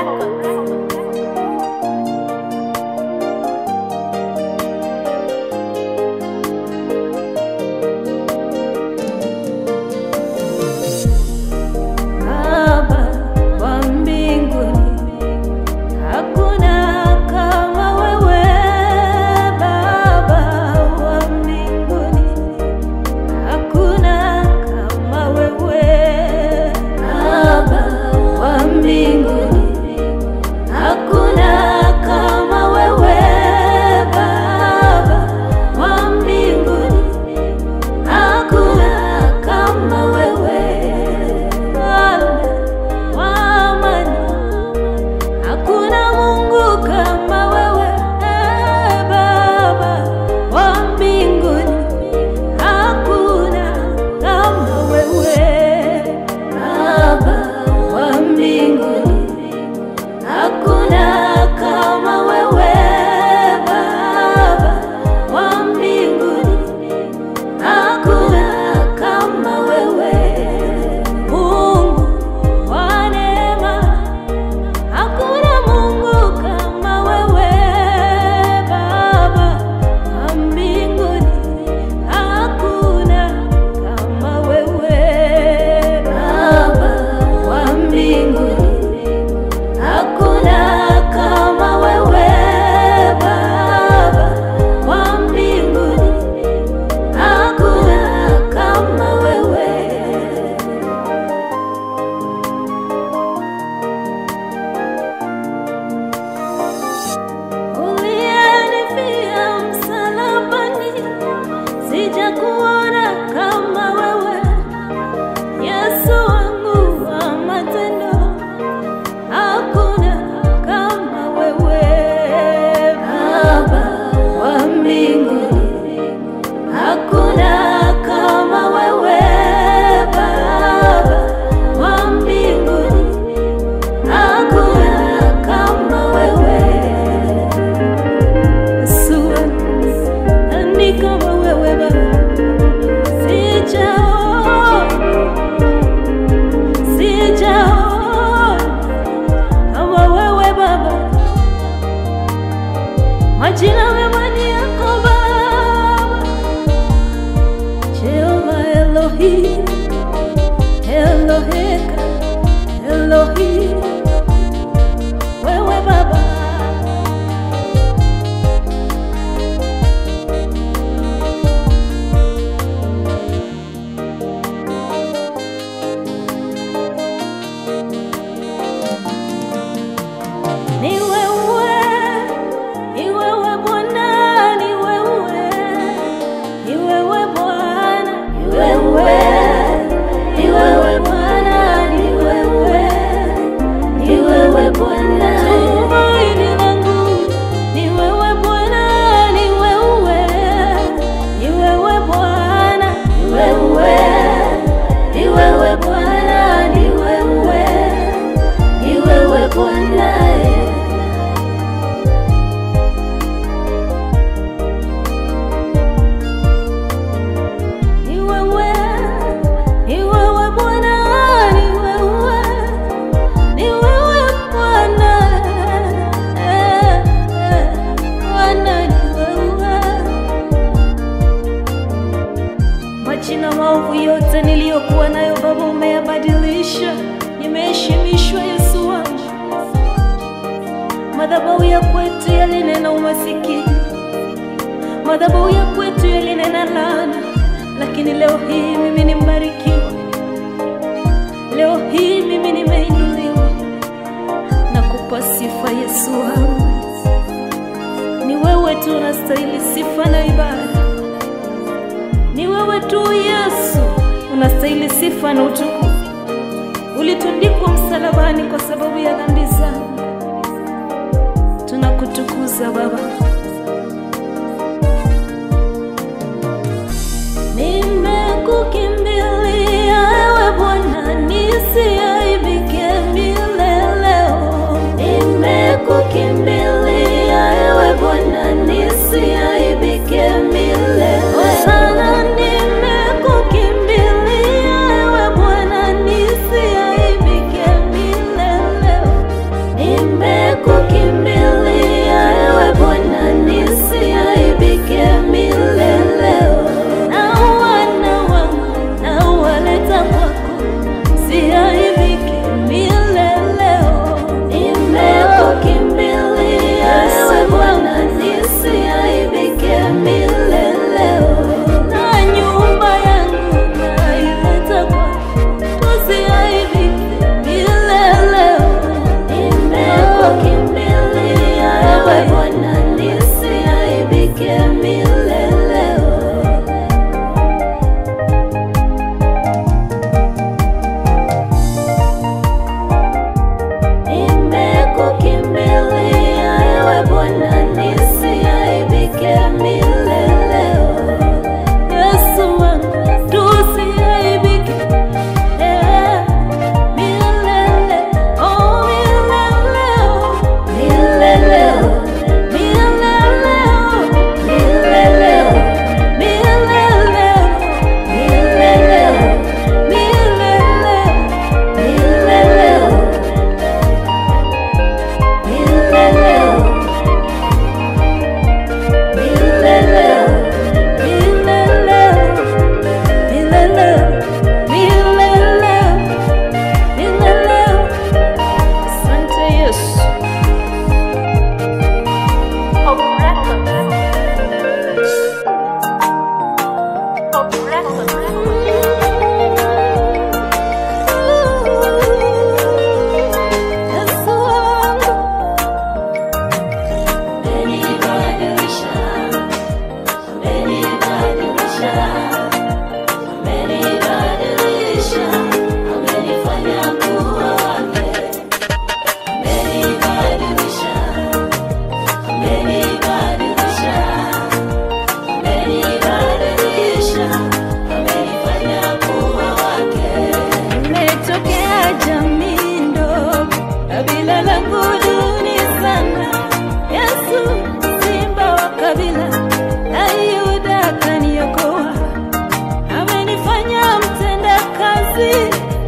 Baba wa mbinguni, hakuna kama wewe. Baba wa mbinguni, hakuna kama wewe. Baba wa mbinguni, hakuna kama wewe. Baba wa mbinguni, hakuna kama wewe. Mfalme wa amani, hakuna Mungu kama wewe. Baba wa mbinguni, hakuna kama wewe. Baba wa mbinguni, hakuna kama wewe. Baba wa mbinguni, hakuna kama wewe. Mungu wa neema, hakuna Mungu kama wewe. Baba wa mbinguni, hakuna kama wewe. Baba wa mbinguni, hakuna kama wewe. Baba wa mbinguni, hakuna kama wewe. Uliyenifia msalabani, sijakuona kama wewe. Yesu wangu wa matendo, hakuna kama wewe. Baba wa mbinguni, hakuna kama wewe. Baba wa mbinguni, hakuna kama wewe. Yesu wangu, nani kama wewe Baba? Sijaona, sijaona kama wewe Baba. Majina mema ni yako Baba, Jehova Elohim, Eloheka, Elohim, wewe Baba. Ni wewe, ni wewe Bwana, ni wewe, ni wewe Bwana, ni wewe, ni wewe Bwana, ni wewe, ni wewe Bwana. Tumaini langu ni wewe Bwana, ni wewe, ni wewe Bwana, ni wewe, ni wewe Bwana, ni wewe, ni wewe Bwana. Ni wewe, ni wewe Bwana, ni wewe, ni wewe Bwana, eh, eh, Bwana ni wewe. Majina maovu yote niliyokuwa nayo Baba umeyabadilisha, nimeheshimishwa Yesu wangu. Madhabahu ya kwetu yalinena umasikini, madhabahu ya kwetu yalinena laana, lakini leo hii mimi nimebarikiwa. Leo hii mimi nimeinuliwa na kupa sifa Yesu wangu. Ni wewe tu unastahili sifa na ibada, ni wewe tu Yesu unastahili sifa na utukufu. Ulitundikwa msalabani kwa sababu ya dhambi zangu, tunakutukuza Baba. Nimekukimbilia ewe Bwana, nisiaibike milele. Nimekukimbilia ewe Bwana, nisiaibike milele. Sana nimekukimbilia ewe Bwana, nisiaibike milele.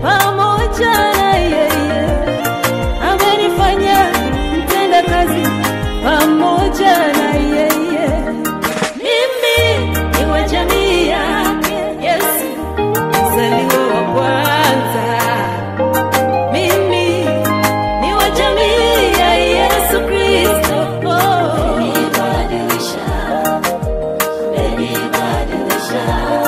pamoja na yeye amenifanya mtenda kazi pamoja na yeye. Mimi ni wa jamii yake Yesu, mzaliwa wa kwanza. Mimi ni wa jamii ya Yesu Kristo. Amenibadilisha, amenibadilisha,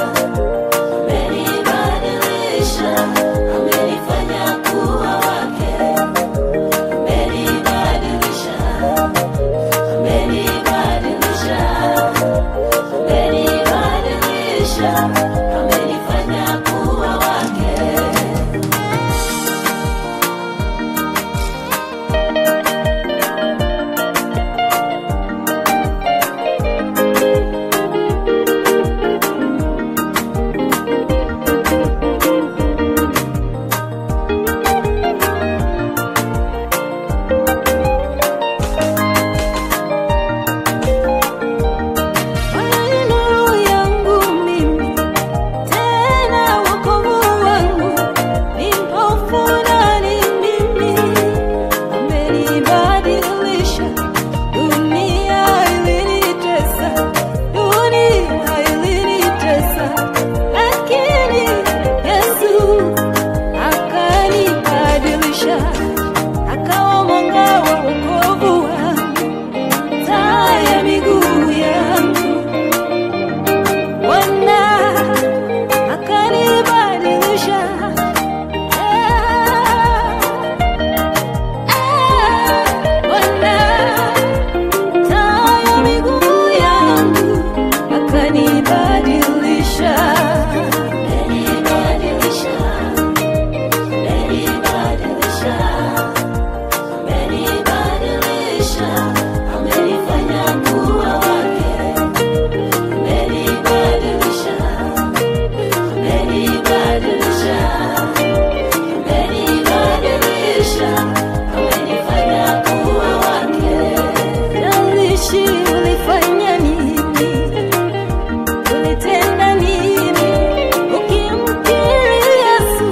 amenibadilisha, amenifanya kuwa wake. Amenibadilisha, amenibadilisha, amenibadilisha, amenifanya kuwa wake. Bwana ni nuru yangu mimi, tena wokovu wangu, ni mpofu nani mimi? Amenibadilisha, dunia ilinitesa, dunia ilinitesa, lakini Yesu akanibadilisha, akawa mwanga wa wokovu wangu taa ya miguu yangu. Bwana akanibadilisha, Ah, ah, Bwana taa ya miguu yangu akanibadilisha, amenibadilisha, amenibadilisha amenibadilisha, amenifanya kuwa wake. Amenibadilisha, amenibadilisha, amenibadilisha, amenifanya kuwa wake. Jalishi ulifanya nini, ulitenda nini, ukimkiri Yesu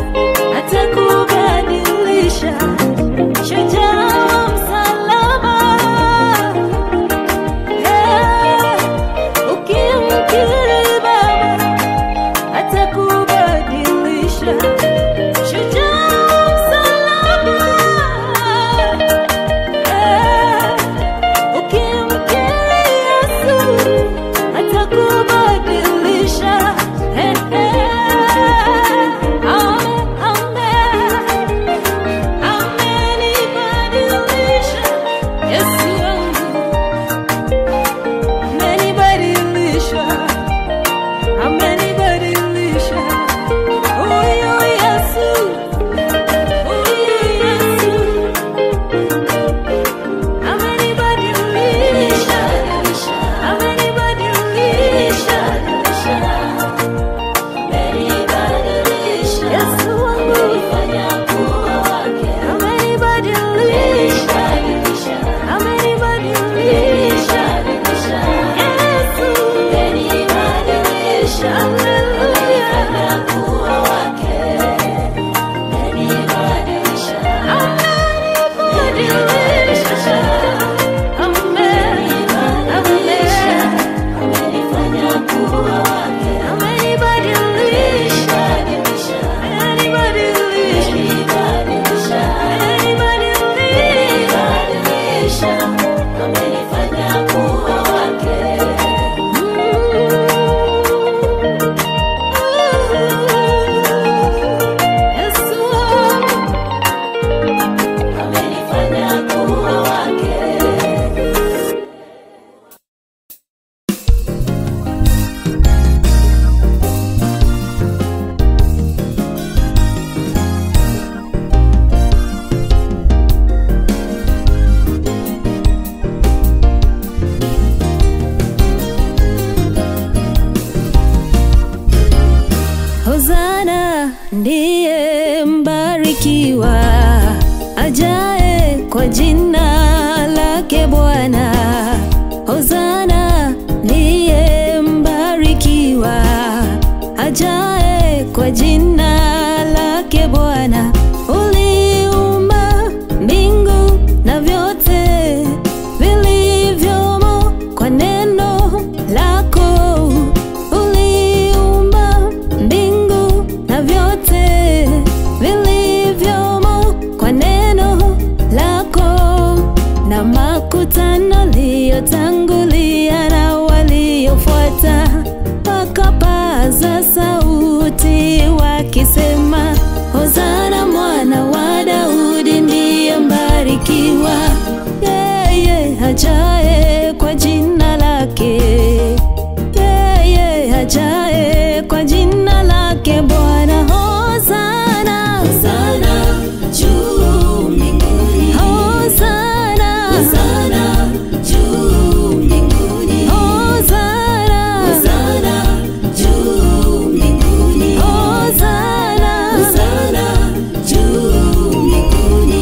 atakubadilisha shujaa wa msalaba. Eh, ukimkiri Baba atakubadilisha shujaa wa msalaba. Eh, ukimkiri Yesu atakubadilisha. Eh, eh, amen, amen. Amenibadilisha Yesu wangu, amenibadilisha, amenibadilisha huyu Yesu, huyu Yesu amenibadilisha, amenibadilisha, amenibadilisha Yesu wangu, amenifanya kuwa wake, amenibadilisha, amenibadilisha Yesu, amenibadilisha, amenifanya kuwa wake, amenibadilisha, amenibadilisha, amenibadilisha, amenifanya kuwa wake, amenibadilisha, amenibadilisha, amenibadilisha, amenifanya kuwa wake. Yesu amenifanya kuwa wake. Hosana ndiye mbarikiwa ajaye kwa jina lake Bwana. Hosana ndiye mbarikiwa ajaye kwa jina lake lake Bwana. Uliumba mbingu na vyote vilivyomo kwa neno lako. Uliumba mbingu na vyote vilivyomo kwa neno lako, na makutano liyotangulia na waliofuata wakapaza sauti wakisema, Hosana mwana wa Daudi ndiye mbarikiwa, yeye ajaye kwa jina lake, yeye ajaye kwa jina lake Bwana. Hosana, Hosana juu mbinguni, Hosana, Hosana juu mbinguni, Hosana, Hosana juu mbinguni, Hosana. Hosana juu mbinguni.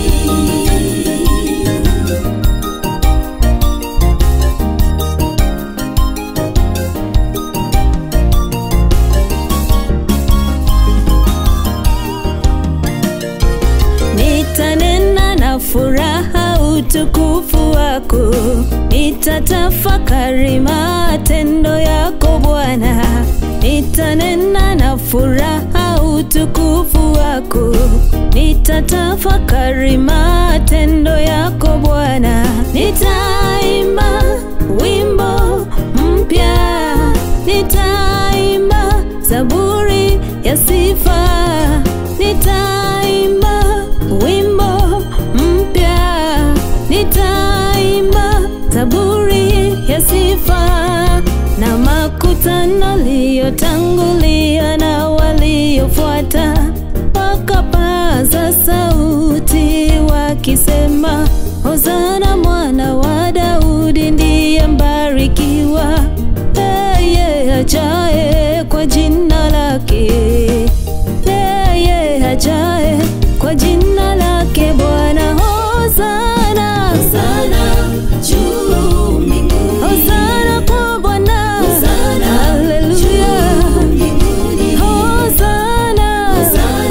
Nitanena na furaha utukufu wako, nitatafakari matendo yako Bwana. Nitanena na furaha utukufu wako, nitatafakari matendo yako Bwana. Nitaimba wimbo mpya, nitaimba zaburi ya sifa, nitaimba wimbo mpya, nitaimba zaburi ya sifa, na makutano liyotangulia na waliofuata wakapaza sauti wakisema, Hosana mwana wa Daudi ndiye mbarikiwa, yeye ajaye kwa jina lake, yeye ajaye kwa jina lake Bwana. Hosana, Hosana juu mbinguni, Hosana kwa Bwana, Hosana haleluya. juu mbinguni, Hosana, Hosana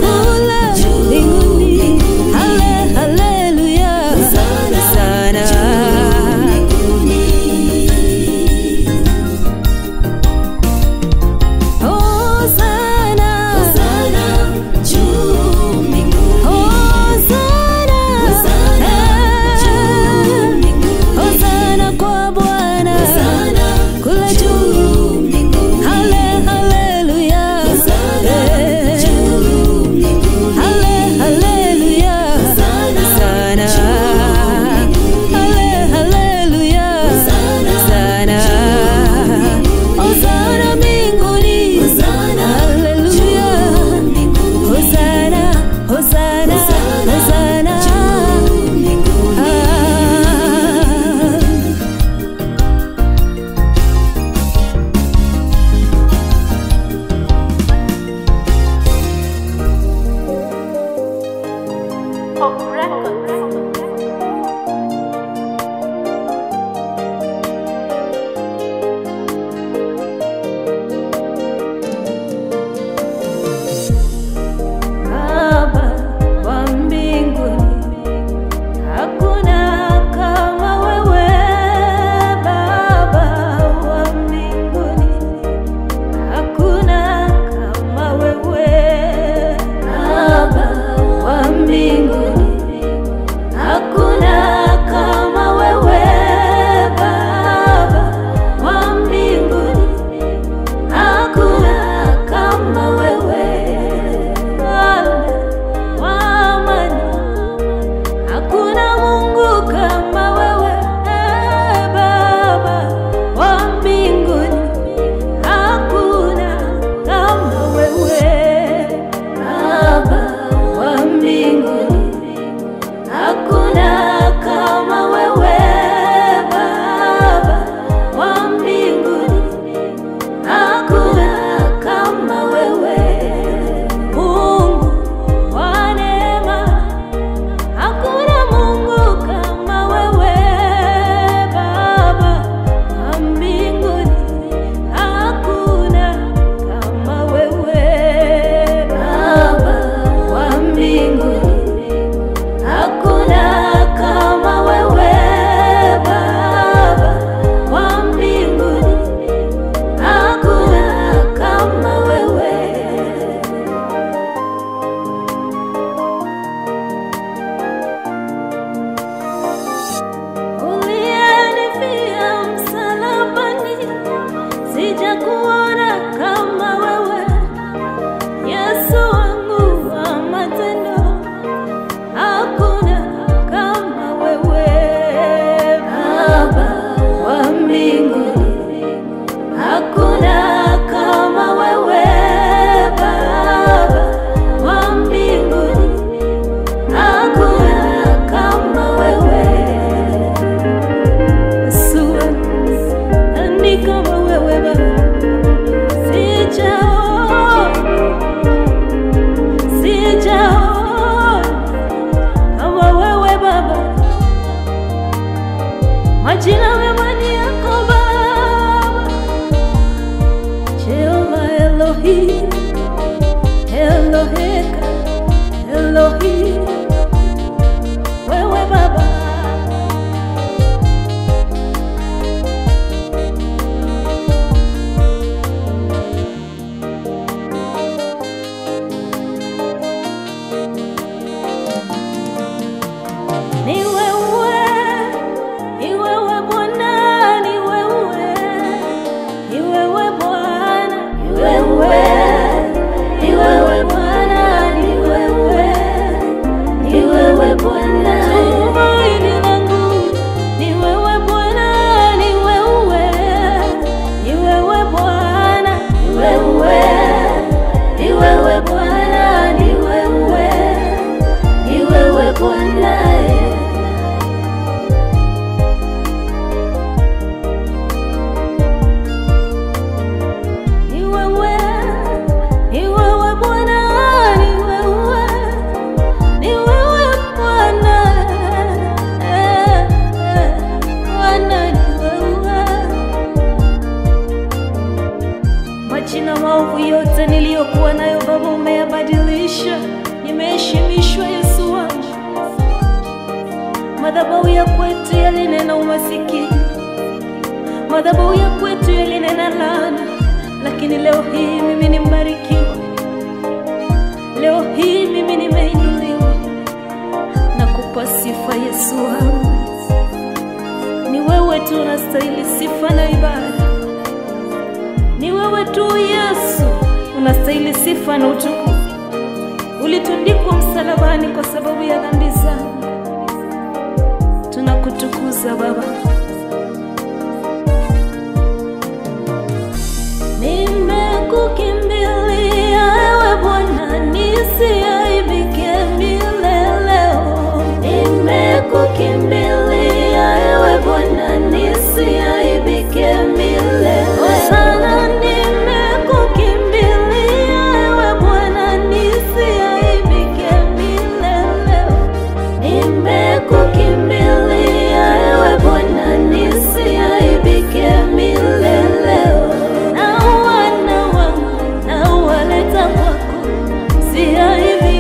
nilisulubishwa Yesu wangu. Madhabahu ya kwetu yalinena umasikini, madhabahu ya kwetu yalinena laana, lakini leo hii mimi ni mbarikiwa. Leo hii mimi nimeinuliwa na kupa sifa Yesu wangu. Ni wewe tu unastahili sifa na ibada, ni wewe tu Yesu unastahili sifa na utukufu. Ulitundikwa msalabani kwa sababu ya dhambi zangu. Tunakutukuza Baba. Nimekukimbilia ewe Bwana, nisiaibike mileleo. Nimekukimbilia ewe Bwana, nisiaibike milele. Sana nimekukimbilia ewe Bwana, nisiaibike mileleo. Nimekukimbilia ewe Bwana, nisiaibike mileleo. Na wana wangu na waleta kwako, siaibike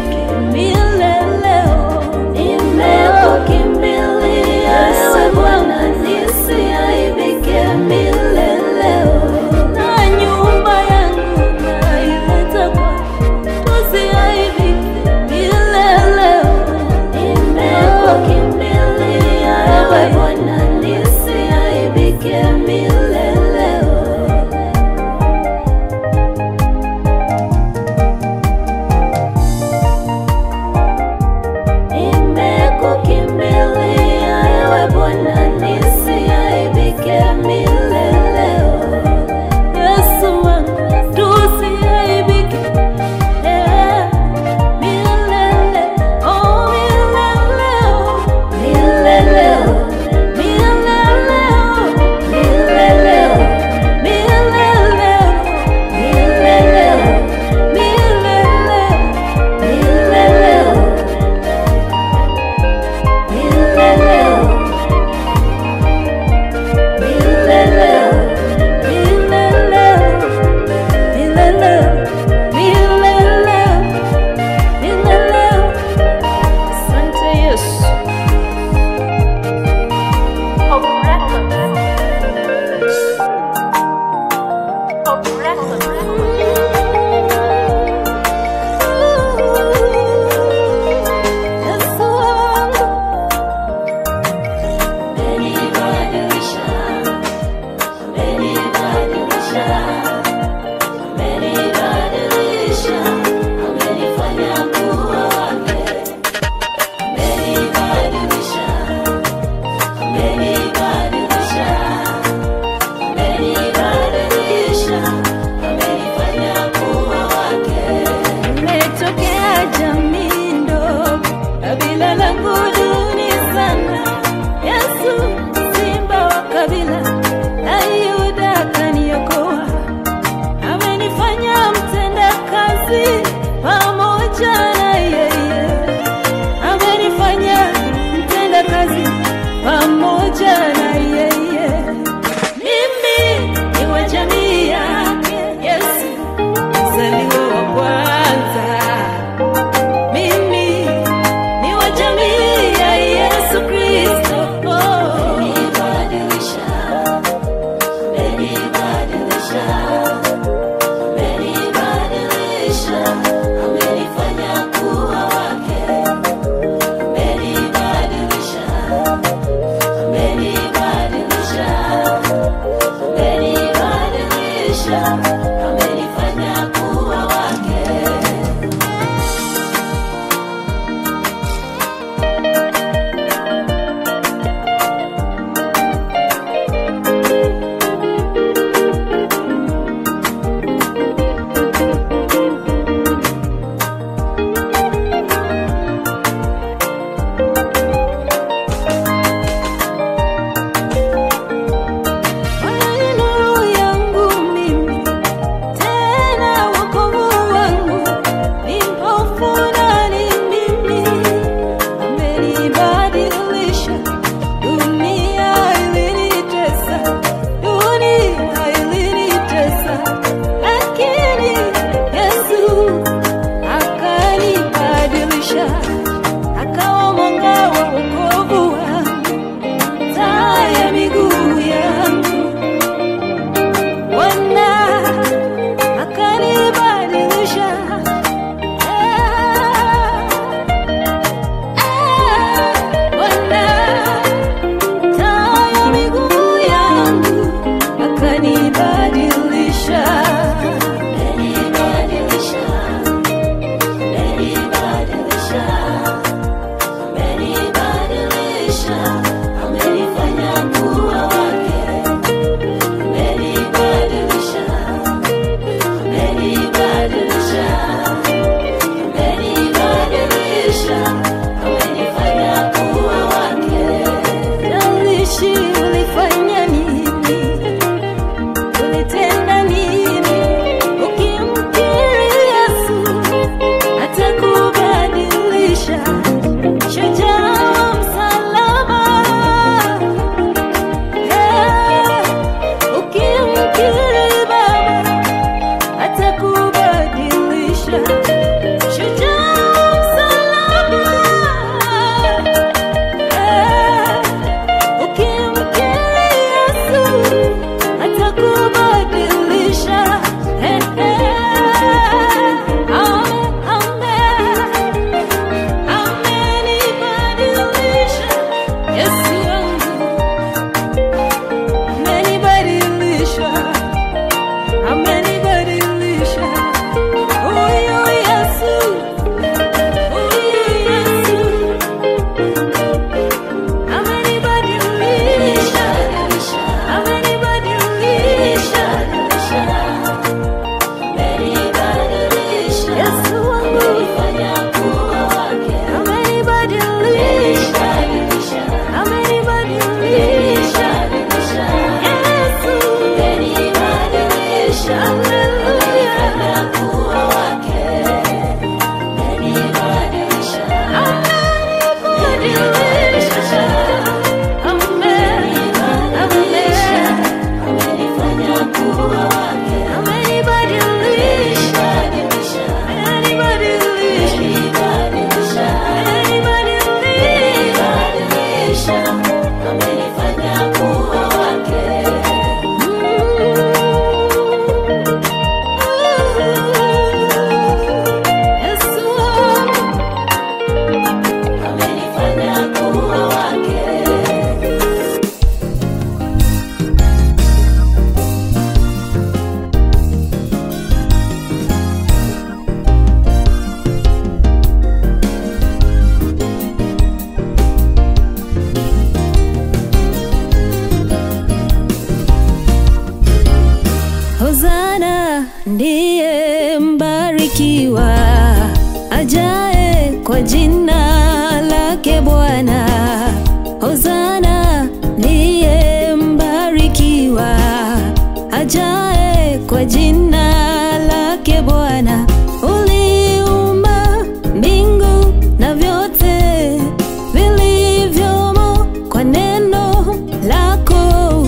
jina lake Bwana. Hosana ndiye mbarikiwa ajae kwa jina lake Bwana. Uliumba mbingu na vyote vilivyomo kwa neno lako.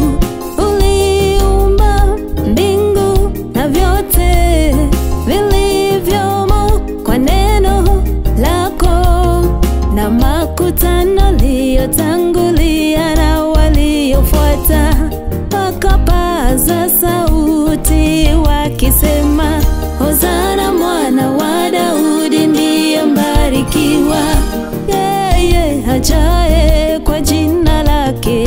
Uliumba mbingu na vyote vilivyomo kwa neno lako, na makutano liyotangulia na waliofuata wakapaza sauti wakisema, Hosana mwana wa Daudi ndiye mbarikiwa, yeye ajaye kwa jina lake,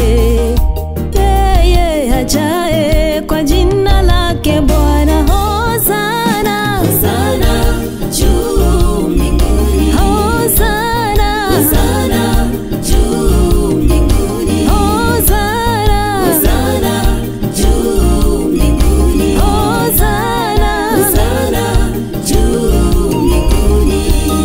yeye ajaye kwa jina lake Bwana. Hosana, Hosana juu mbinguni. Hosana, Hosana juu mbinguni. Hosana, Hosana juu mbinguni. Hosana. Hosana juu mbinguni.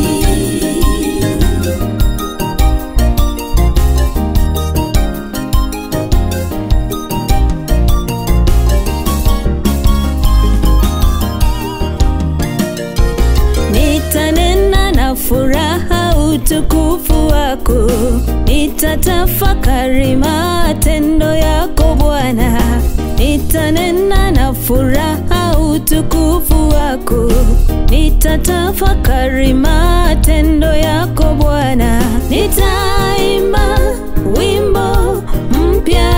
Nitanena na furaha utukufu wako, nitatafakari matendo yako Bwana. Nitanena na furaha utukufu wako, nitatafakari matendo yako Bwana. Nitaimba wimbo mpya,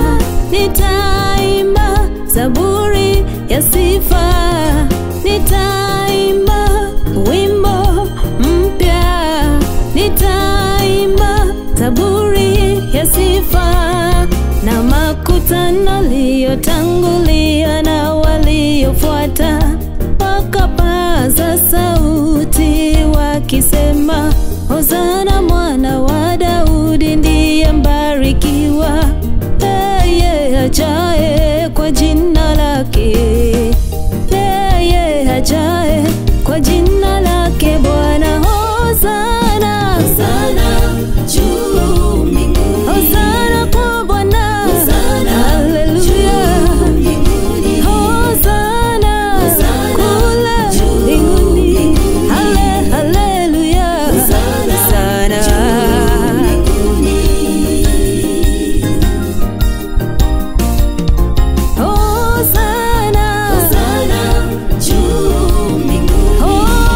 nitaimba zaburi ya sifa, nitaimba wimbo mpya, nitaimba zaburi ya sifa, na makutano liyotangulia na waliofuata wakapaza sauti wakisema, Hosana mwana wa Daudi ndiye mbarikiwa, yeye ajaye kwa jina lake, yeye ajaye kwa jina lake Bwana. Hosana, Hosana juu mbinguni. Hosana kwa Bwana, Hosana haleluya. juu mbinguni. Hosana Hosana kule juu mbinguni, mbinguni. hale haleluya. Hosana Hosana. juu mbinguni. Hosana, Hosana juu mbinguni. Hosana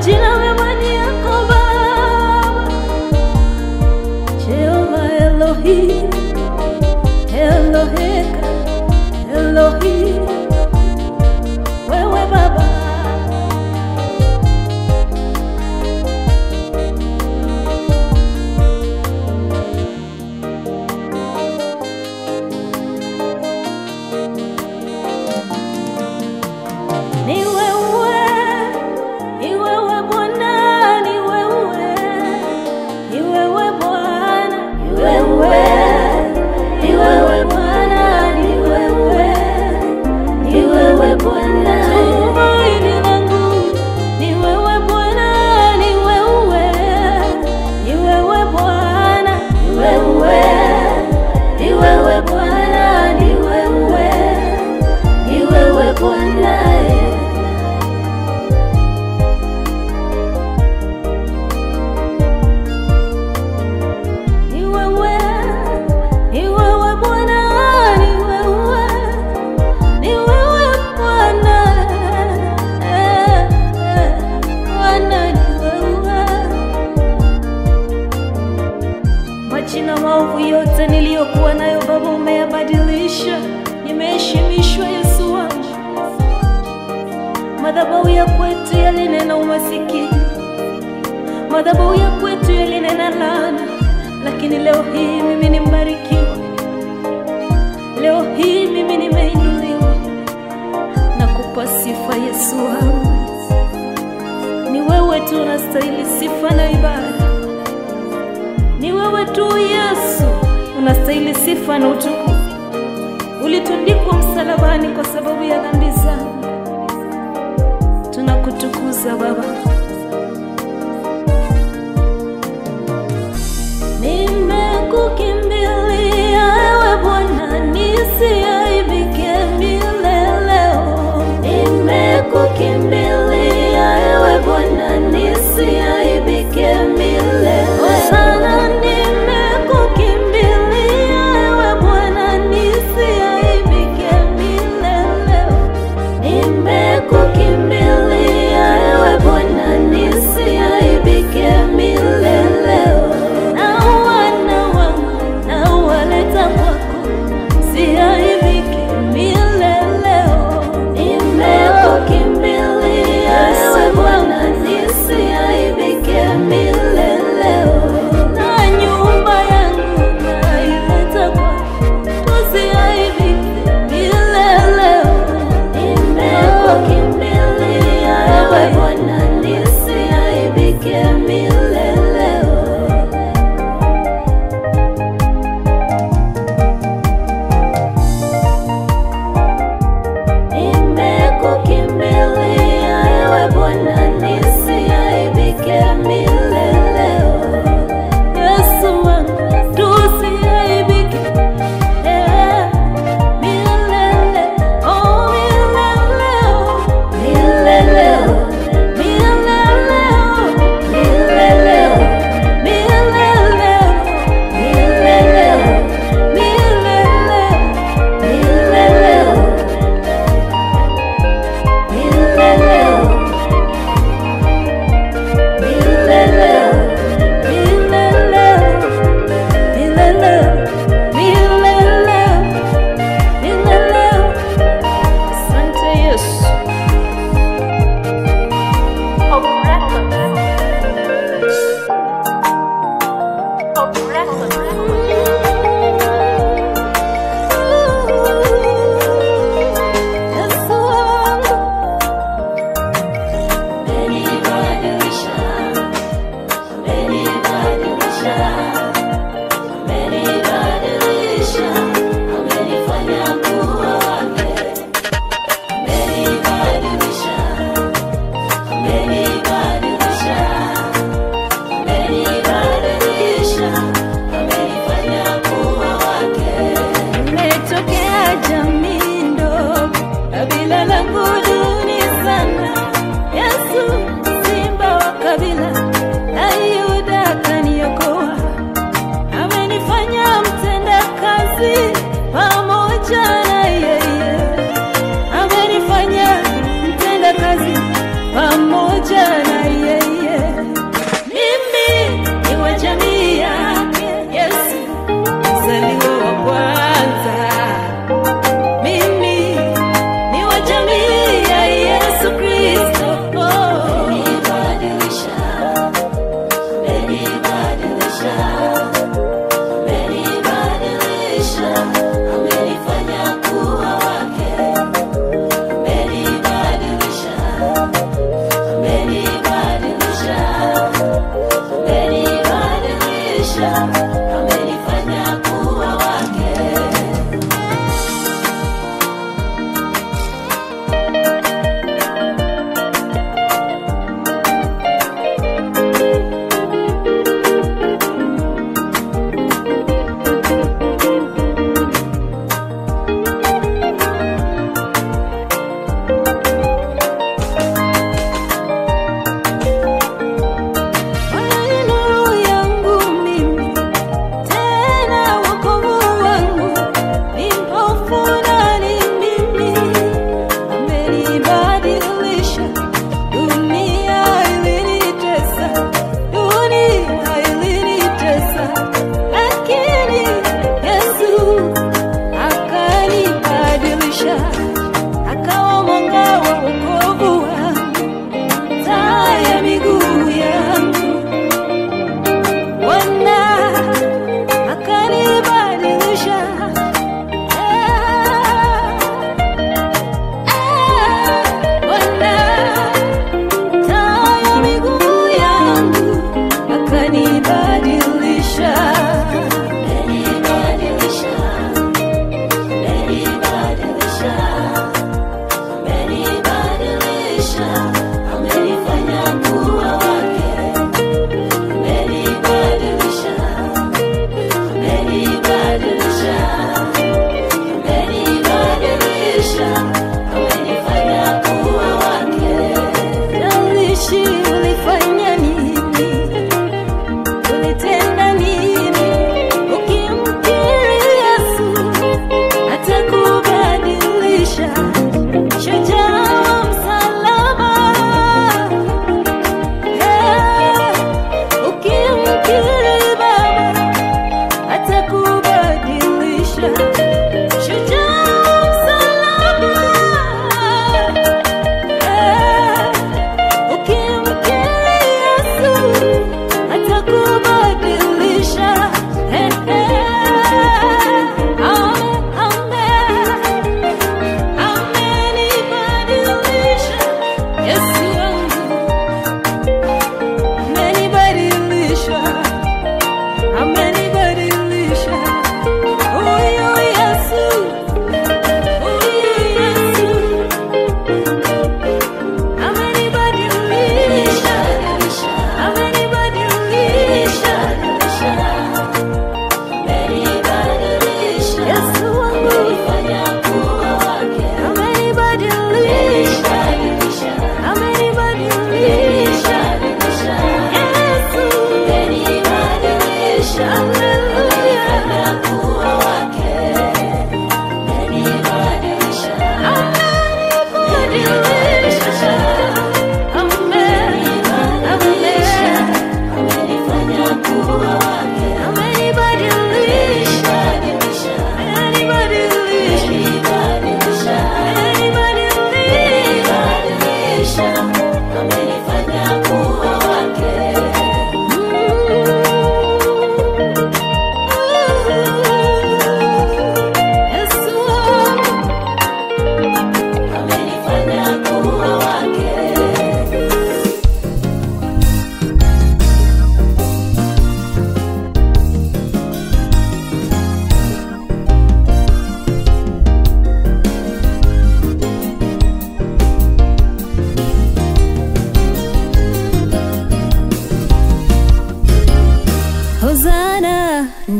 majina mema ni yako Baba, Jehova Elohim, Eloheka, Elohim, wewe Baba Ni wewe, ni wewe Bwana, ni wewe, ni wewe Bwana, ni wewe, ni wewe Bwana, ni wewe, ni wewe Bwana. Tumaini langu ni wewe Bwana, ni wewe, ni wewe Bwana, ni wewe, ni wewe Bwana, ni wewe, ni wewe Bwana. Ni wewe, ni wewe Bwana, ni wewe, ni wewe Bwana, eh, eh, Bwana ni wewe. Majina maovu yote niliyokuwa nayo Baba umeyabadilisha, nimeheshimishwa Yesu wangu. Madhabahu ya kwetu yalinena umasikini madhabahu ya kwetu yalinena laana, lakini leo hii mimi ni mbarikiwa. Leo hii mimi nimeinuliwa na kupa sifa Yesu wangu. Ni wewe tu unastahili sifa na ibada, ni wewe tu Yesu unastahili sifa na utukufu. Ulitundikwa msalabani kwa sababu ya dhambi zangu, tunakutukuza Baba. Nimekukimbilia ewe Bwana, nisiaibike mileleo. Nimekukimbilia ewe Bwana, nisiaibike mileleo. Sana nimekukimbilia ewe Bwana, nisiaibike mileleo. Nimekukimbilia ewe Bwana, nisiaibike mileleo. Na wana wangu na waleta kwako, siaibike mileleo. Nimekukimbilia ewe Bwana, nisiaibike mileleo. Na nyumba yangu naileta kwako, tusiaibike mileleo. Nimekukimbilia ewe Bwana, nisiaibike mileleo. Nimekukimbilia ewe Bwana, nisiaibike mileleo. Yesu wangu, tusiaibike eh, milele, oh mileleo, mileleo, mileleo, mileleo, mileleo, mileleo, mileleo, mileleo. Nimetokea jamii ndogo, kabila langu duni sana. Yesu simba wa kabila la Yuda kaniokoa, amenifanya mtenda kazi pamoja na yeye, amenifanya mtenda kazi pamoja na yeye.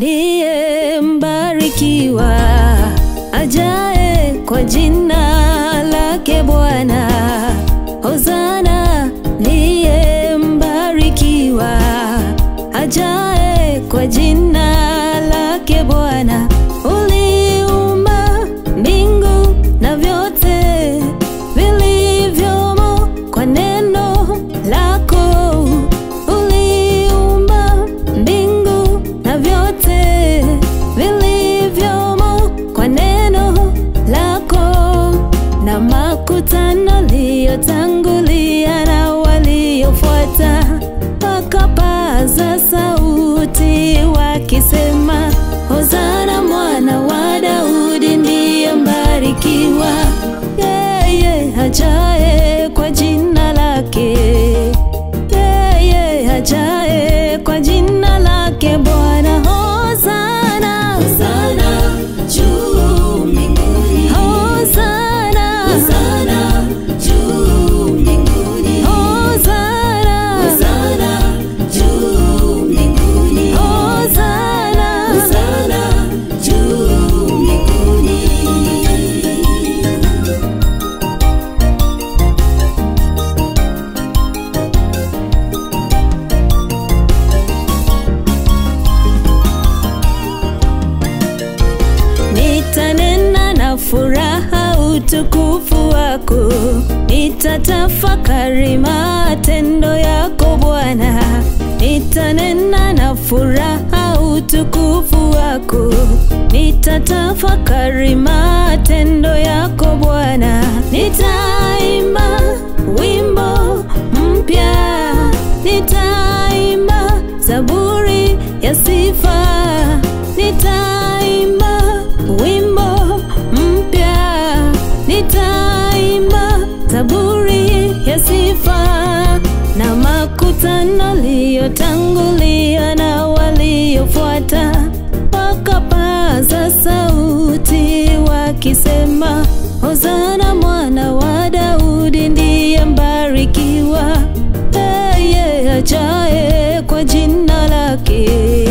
ndiye mbarikiwa ajae kwa jina lake Bwana. Hosana ndiye mbarikiwa ajae kwa jina lake Bwana. Uliumba mbingu na vyote vilivyomo kwa neno lako. Uliumba mbingu na vyote vilivyomo kwa neno lako, na makutano liyotangulia na waliofuata wakapaza sauti wakisema, Hosana mwana wa Daudi ndiye mbarikiwa, yeye ajaye kwa jina lake, yeye ajaye kwa jina lake Bwana. Hosana, Hosana juu mbinguni. Hosana, Hosana juu mbinguni. Hosana, Hosana juu mbinguni. Hosana. Hosana juu mbinguni. Nitanena na furaha utukufu wako, nitatafakari matendo yako Bwana. Nitanena na furaha utukufu wako, nitatafakari matendo yako Bwana. Nitaimba wimbo mpya, nitaimba zaburi ya sifa, nitaimba wimbo mpya, nitaimba zaburi ya sifa, na makutano liyotangulia na waliofuata wakapaza sauti wakisema, Hosana mwana wa Daudi ndiye mbarikiwa, yeye ajaye kwa jina lake,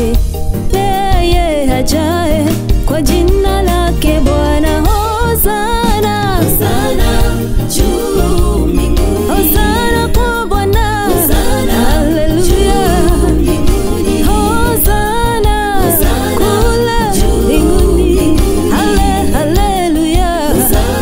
yeye ajaye kwa jina lake Bwana. Hosana, Hosana juu mbinguni. Hosana kwa Bwana, Hosana haleluya. juu mbinguni. Hosana Hosana kule juu mbinguni, mbinguni. hale haleluya. Hosana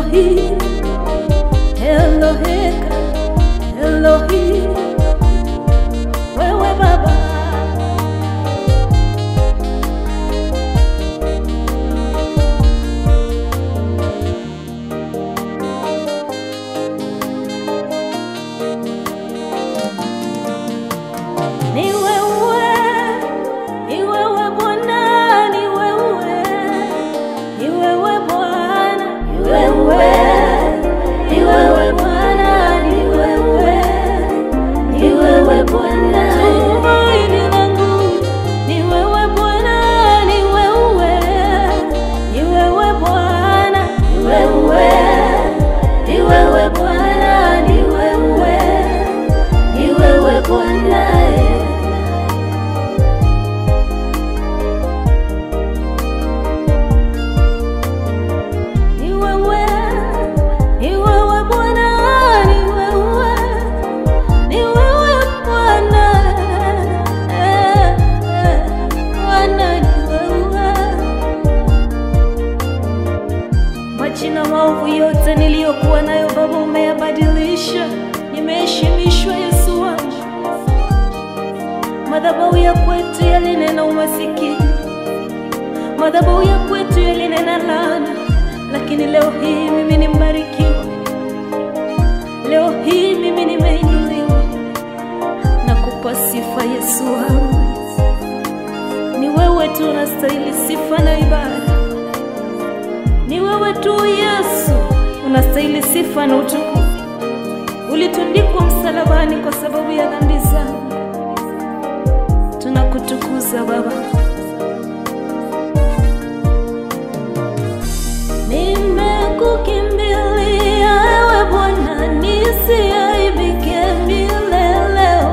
Elohim, Eloheka, Elohim, wewe Baba. Ni wewe, ni wewe Bwana, ni wewe, ni wewe Bwana, ni wewe, ni wewe Bwana, ni wewe, ni wewe Bwana. Tumaini langu ni wewe Bwana, ni wewe, ni wewe Bwana, ni wewe, ni wewe Bwana, ni wewe, ni wewe Bwana. Ni wewe, ni wewe Bwana, ni wewe, ni wewe Bwana, eh, eh, Bwana ni wewe. Majina maovu yote niliyokuwa nayo Baba umeyabadilisha, nimeheshimishwa Yesu wangu. Madhabahu ya kwetu yalinena umasikini madhabahu ya kwetu yalinena laana, lakini leo hii mimi ni mbarikiwa. Leo hii mimi nimeinuliwa na kupa sifa Yesu wangu. Ni wewe tu unastahili sifa na ibada, ni wewe tu Yesu unastahili sifa na utukufu. Ulitundikwa msalabani kwa sababu ya dhambi zangu, tunakutukuza Baba. Nimekukimbilia ewe Bwana, nisiaibike mileleo.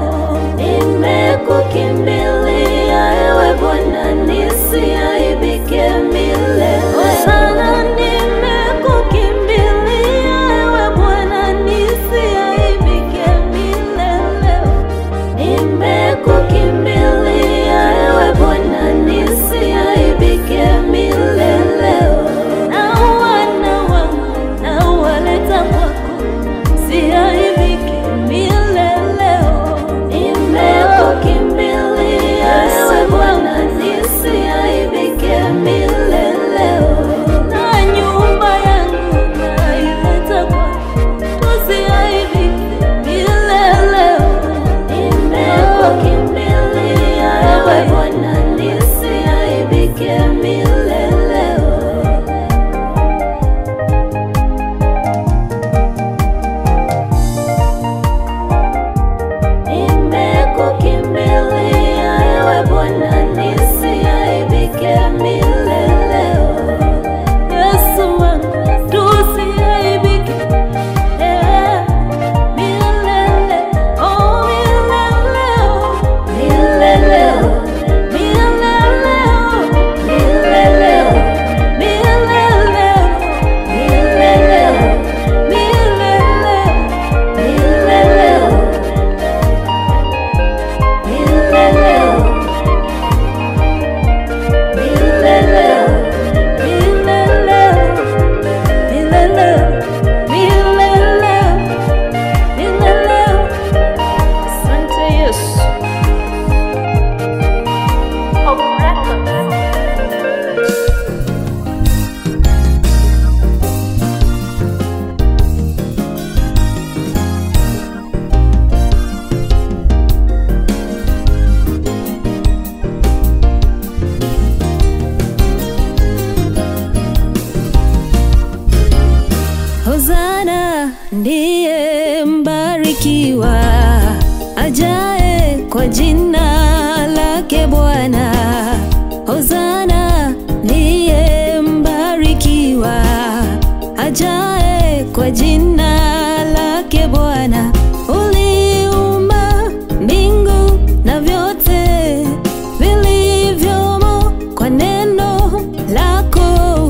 Nimekukimbilia ewe Bwana, nisiaibike mileleo. Sana nimekukimbilia ewe Bwana, nisiaibike mileleo. Nimekukimbilia ewe Bwana, nisiaibike mileleo. Na wana wangu na waleta kwako, siaibike mileleo. Nimekukimbilia ewe Bwana, nisiaibike mileleo. Na nyumba yangu naileta kwako, tusiaibike mileleo. Nimekukimbilia ewe Bwana, nisiaibike mileleo. Nimekukimbilia ewe Bwana, nisiaibike mileleo. Yesu wangu, tusiaibike eh, milele, oh mileleo, mileleo, mileleo, mileleo, mileleo, mileleo, mileleo, mileleo. Hosana ndiye mbarikiwa ajae kwa jina lake Bwana. Hosana ndiye mbarikiwa ajae kwa jina lake Bwana. Uliumba mbingu na vyote vilivyomo kwa neno lako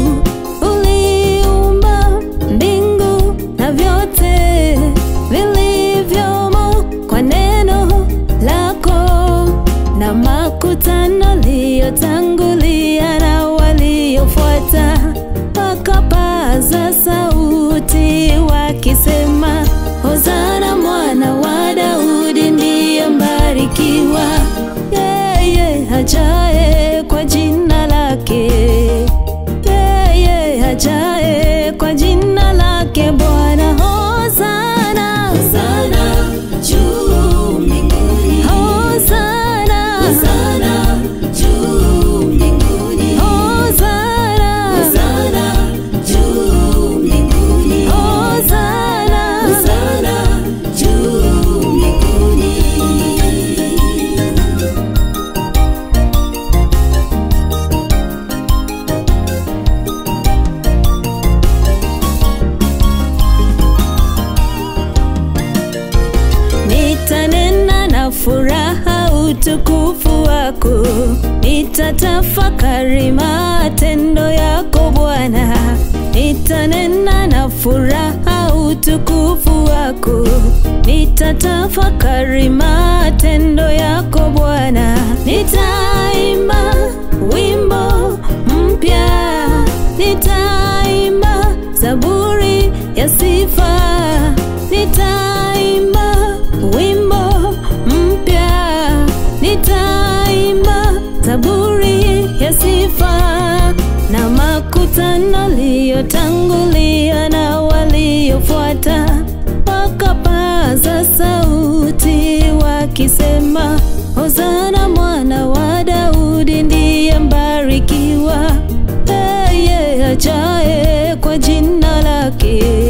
uliumba mbingu na vyote vilivyomo kwa neno lako na makutano liyotangulia na waliofuata wakapaza sauti ajaye kwa jina lake, yeye ajaye kwa jina lake Bwana. Hosana, Hosana juu mbinguni. hosana, Hosana juu mbinguni. hosana, Hosana juu mbinguni. hosana. Hosana juu mbinguni. Nitanena na furaha utukufu wako, nitatafakari matendo yako Bwana. Nitanena na furaha utukufu wako, nitatafakari matendo yako Bwana. Nitaimba wimbo mpya, nitaimba zaburi ya sifa, nitaimba wimbo mpya, nitaimba zaburi ya sifa na makutano liyotangulia na waliofuata wakapaza sauti wakisema, Hosana mwana wa Daudi ndiye mbarikiwa, yeye ajaye kwa jina lake